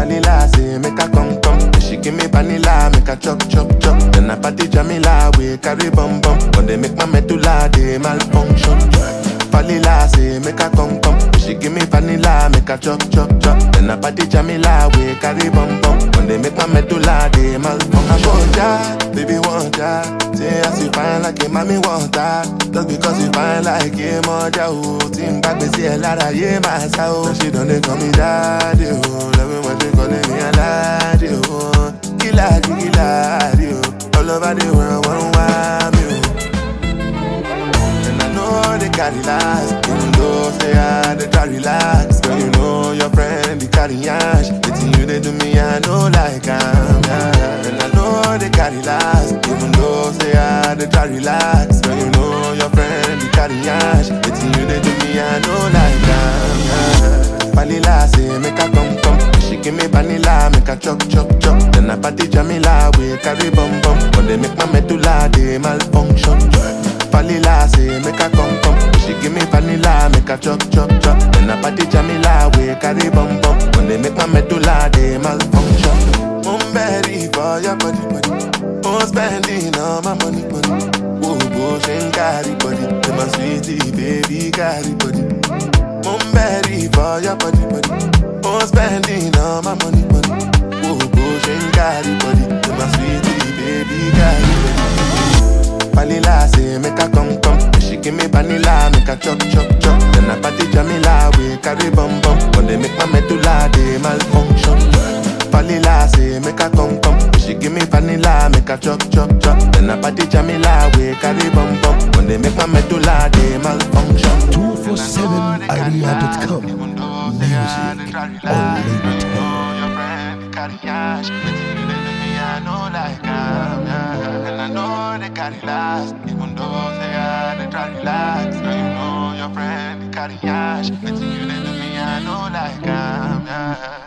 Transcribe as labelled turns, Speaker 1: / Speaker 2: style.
Speaker 1: Vanilla say make her come come. She give me vanilla, make her chop chop chop. Then I party Jamila, we carry bum bum. When they make my medulla, they malfunction. Vanilla say make her come come. She give me vanilla, make her chop chop chop. Then I party Jamila, we carry bum bum. When they make my medulla, they malfunction. I want ya, baby want ya. Say as you fine like a mommy want that. Just because you fine like a mother, oh. Team back me see a lot of yeah, my soul. She don't they call me daddy, oh. Love me when they calling me a laddie, oh. Killer, killer, oh. All over the world, one want me, oh. And I know they carry last Even though say I they try relax Girl, you know your friend, they carry ash It's you they do me, I know like I'm yeah. And I know they carry last Even though say I they try relax Girl, you know your friend, they carry ash It's you they do me, I know like I'm yeah. Vanilla say make her come come She give me vanilla, make her chop chop chop Then I party Jamila, we carry bum bum When they make my medulla, they malfunction Vanilla say make her come come. She give me vanilla, make her chop chop chop. Then I party Jamila, we carry bum bum. When they make my medulla, they malfunction. I'm ready for your body body. I'm spending all my money money. Whoa, whoa, she carry body. Be my sweetie baby carry body. I'm ready for your body body. I'm spending all my money money. Whoa, whoa, she carry body. Be my sweetie baby carry body. Vanilla say make her come come. She give me vanilla, make her chop chop chop. Then I party Jamila, we carry bum bum. When they make my medulla, they malfunction. Vanilla say make her come come. She give me vanilla, make her chop chop chop. Then I party Jamila, we carry bum bum. When they make my medulla, they malfunction.
Speaker 2: 247idea.com. Music unlimited.
Speaker 1: your friend carry ash. I know like I'm, yeah. And I know they carry last, even though they are they try relax. Girl, you know your friend they carry ash. Letting you let me, I know like I'm, yeah.